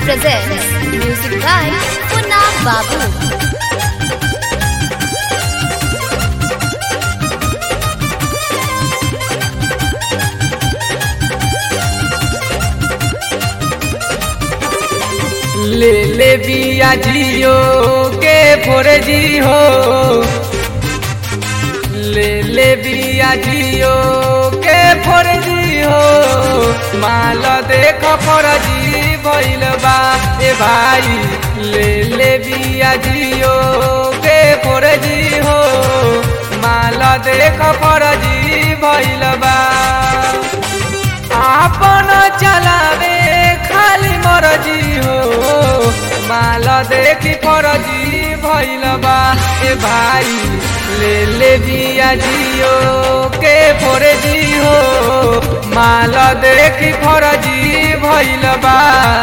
presents music by Punna Babu. ले ले बिया जियो के फोरे जी हो ले ले बिया जियो के फोरे जी हो माल देख फरजी भइल बा ए भाई ले ले बिया जियो के फोरे जी हो माल देख फरजी भइल बा आपन चलावे खाली मरजी हो माल देखी फरजी भइल बा ए भाई ले ले दिया जियो के फोरे जी हो माल देखी फरजी भइल बा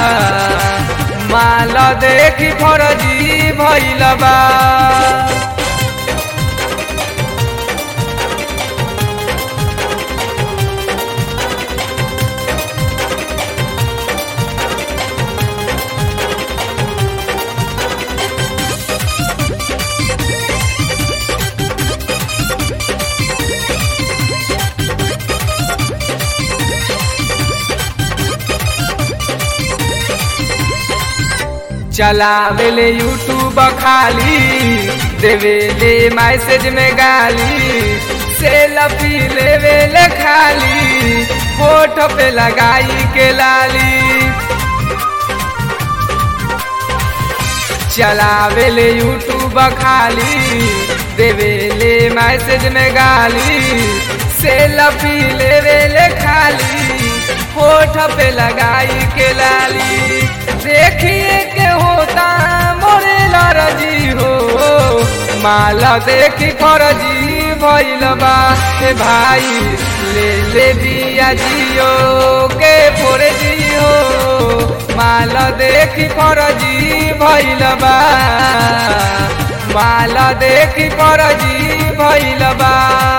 माल देखी फरजी भइल बा चलावेले यूट्यूब खाली देवेले मैसेज में गाली सेल्फी लेवेले खाली फोटो पे लगाई के लाली चलावेले यूट्यूब खाली देवेले मैसेज में गाली सेल्फी लेवेले खाली फोटो पे लगाई के लाली देखिए के होता मोरे लरजी हो माला देखी फरजी भइल बा ए भाई ले ले दिया जियो के फोरे जी हो माला देखी फरजी भइल बा माला देखी फरजी भइल बा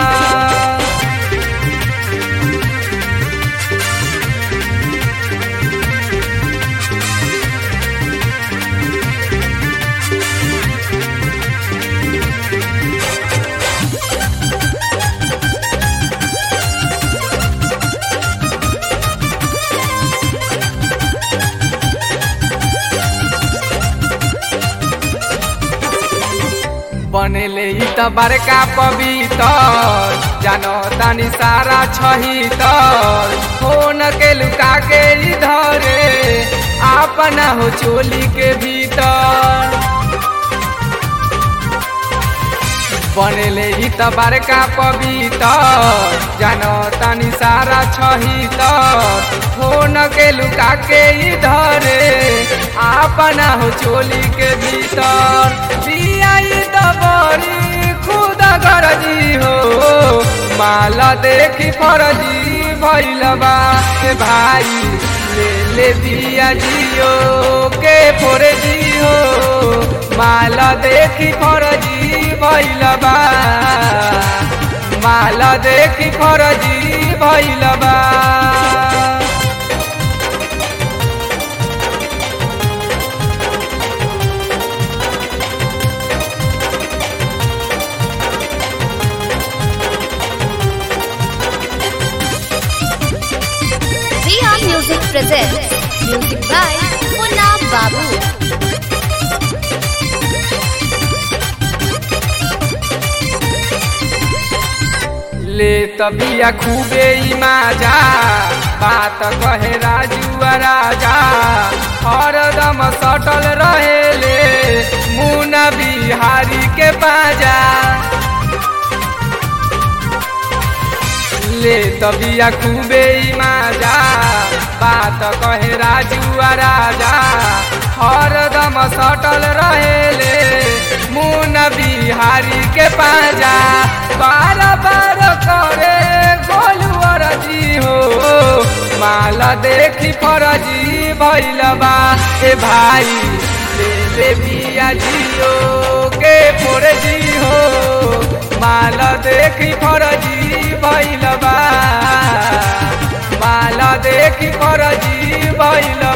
बनेले ई त बड़का पवितर जानो तानी सारा छही तर फोन के लुका के इधरे अपना हो चोली के भीतर बनेले ई त बड़का पवितर जानो तानी सारा छही तर फोन के लुका के इधरे अपना हो चोली के भीतर बियाई दबरी खुद गरजी हो माला देखी फरजी भइल बा ए भाई ले ले दिया जियो के फोरे जी हो माला देखी फरजी भइल बा माला देखी फरजी भइल बा Riya Music presents music by Punna Babu. ले तबिया खूबे ई माजा बात कहे राजू आ राजा हरदम सटल रहेले मुना बिहारी के पाजा ले तबिया खूबे ई माजा बात कहे राजू आ राजा हरदम सटल रहेले मुना बिहारी के पाजा बार बार करे गोलू अरजी हो माला देखी फरजी भइल बा ए भाई ले ले बिया जियो के फोरे जी हो माल देखी फरजी भइल बा माल देखी फरजी भइल